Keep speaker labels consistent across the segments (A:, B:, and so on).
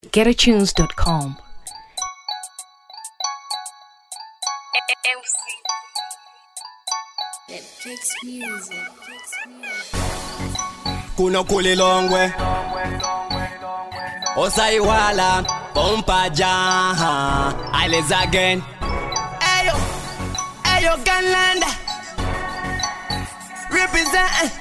A: getatunes.com.
B: kuno kulilongwe osayiwala bompa jaha aliz again ayo ayo ganlanda represent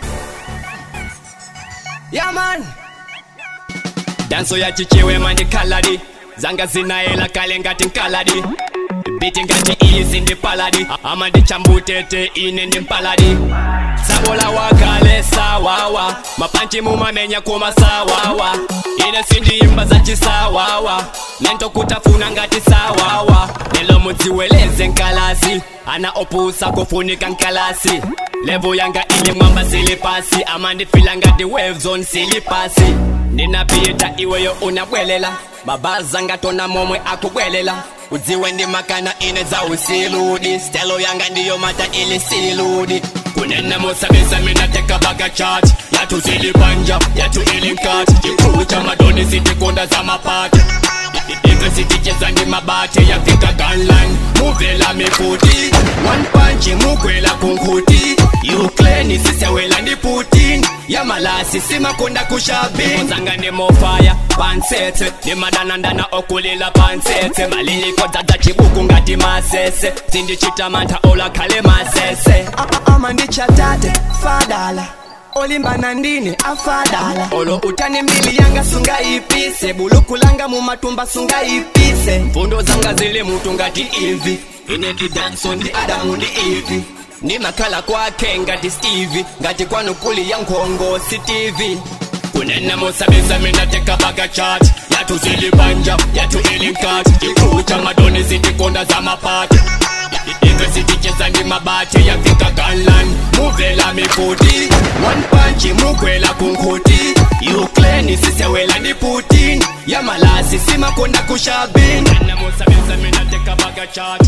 B: yeah man danso yachichiwe mani kaladi zanga zinaela kale ngati nkaladi biti ngati izi ndi paladi ama ndichambutete ine ndi mpaladi sabola wakale sawawa mapanchi mumamenya kumasawawa ine sindiyimba zachisawawa nento kutafuna ngati sawawa lelo mudziweleze nkalasi ana opusa kufunika nkalasi levo yanga ili mwamba silipasi ama ndifila ngati wavezone silipasi ndinapita iweyo unabwelela babaza ngatona momwe akubwelela udziwe ndi makana ine za usiludi stelo yanga ndiyo mata ili siludi kunena mosabisa mina teka baga chat yatu zilibanja yatu ili nkati chikulu cha madoni zitikonda za mapati ife siticheza ndi mabate yafika ganlan muvela mifuti one punch mugwela kunkuti ukraine sisewela ndi putin yamalasi simakonda kushabini zanga ndi mofaya pansete ndi madanandana okulila pansete maliliko dzadza chibuku ngati masese zindichita mantha olakhale masese ama ndichatate fadala olimbana ndine afadala olo utani mbili yanga sungayipise buluku langa mumatumba sungayipise mfundo zanga zili mutu ngati ivi ine ndi danso ndi adamu ndi ivi ndi makhala kwake ngati steve ngati kwanu kuli ya nkhongo si tv kunena mosabisa mina teka baga chat yatu zilibanja yatu ili nkati chikulu cha madoni zitikonda za mapati ife siticheza ndi mabate yafika ganlan muvela mifuti one punch mugwela kunkuti ukraine sisewela ndi putin yamalasi simakonda kushabini kunena mosabisa mina teka baga chat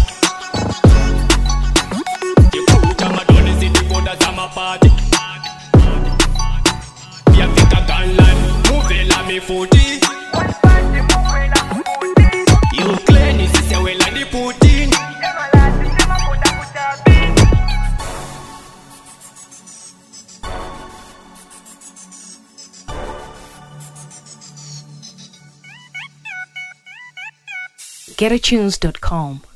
B: chikulu cha madoni zitikonda za mapati yafika ganlan muvela mifuti ukraine sisewela ndi putin
A: getatunes.com.